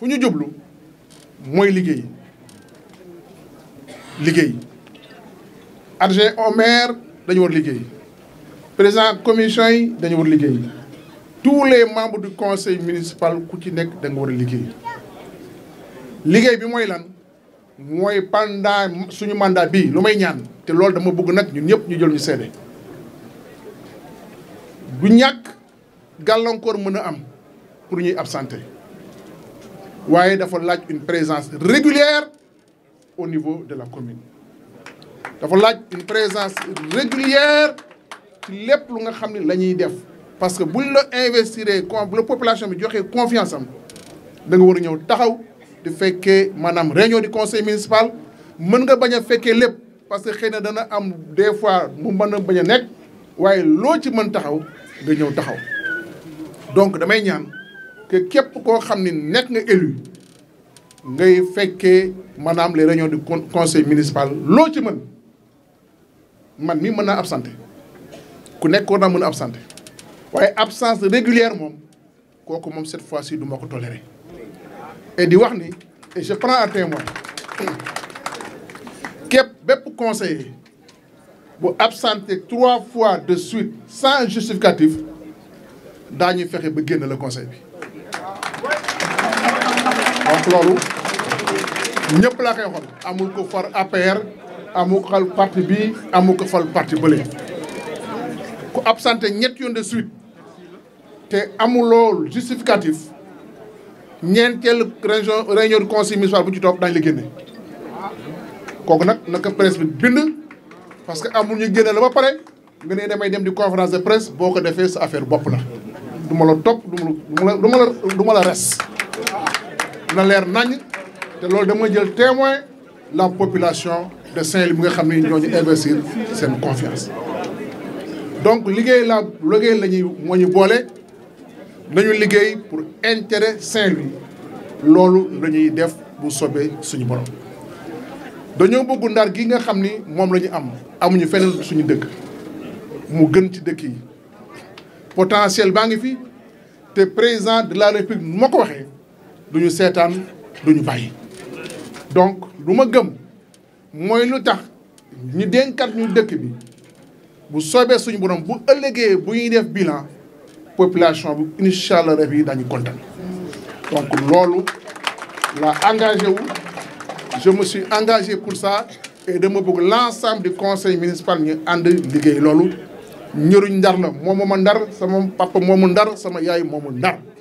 fu ñu jublu mooy liggéey liggéey adjoint au maire dañu war liggéey président commission yi dañu war liggéey tous les membres du conseil municipal ku ci nekk da nga war a liggéey liggéey bi mooy lan mooy pendant suñu mandat bii lu may ñaan te loolu dama bëgg nag ñun ñëpp ñu jël ñu seede du ñàkk gàllankoor mën a am pour ñuy absenté waaye dafa laaj une présence régulière au niveau de la commune dafa laaj une présence régulière ci lépp lu nga xam ne la ñuy def parce que buñ la investir con bu la population bi joxee confiance am da nga war a ñëw taxaw di fekkee maanaam réunion du conseil municipal mën nga bañ a fekkee lépp parce que xëy na dana am des fois mu mën a bañ a nekk waaye loo ci mën taxaw nga ñëw taxaw donc damay ñaan que képp koo xam ni nekk nga élu ngay fekkee maanaam les réunions du conseil municipal loo ci mën man mi mën naa absenté ku nekk war naa mën a absenté waaye absence régulière moom kooku moom cette fois-ci du ma ko toléré et di wax ni et je prends à témoin képp bépp conseiller bu absenté trois fois de suite sans justificatif daañuy fexe ba génn le conseil bi donc loolu ñëpp laa koy waxoon amul ko far APR amul ko fal parti bi amul ko fal parti bële ku absenté ñett yoon de suite te amuloo justificatif ñeenteel région réunion du conseil municipal bu ci topp daañu la génne kooku nag naka presse bi bind parce que amul ñu génne la ba pare nga ne damay dem di conférence de presse boo ko defee sa affaire bopp la du ma la topp du ma la du ma la du ma la res na leer nañ te loolu dama jël témoin la population de Saint-Louis bi nga xam ne ñoo ñu investir seen confiance donc liggéey la liggéey la ñuy moo ñu boole nañu liggéey pour intérêt Saint-Louis loolu la ñuy def bu sobee suñu borom dañoo bëgg ndar gi nga xam ni moom la ñu am amuñu feneen suñu dëkk mu gën ci dëkk yi potentiel baa ngi fi te président de la république nu ma ko waxee duñu seetaan duñu bàyyi donc lu ma gëm mooy lu tax ñu dénkat ñu dëkk bi bu soobee suñu borom bu ëllëgee bu ñuy def bilan population bi incha allah ref yi dañu kontaan donc loolu la engagé wu je me suis engagé pour ça et dama bëgg l'ensemble du conseil municipal ñu ànd liggéey loolu ñëruñ ndar la moom mooma ndar sama papa moomu ndar sama yaay moomu ndar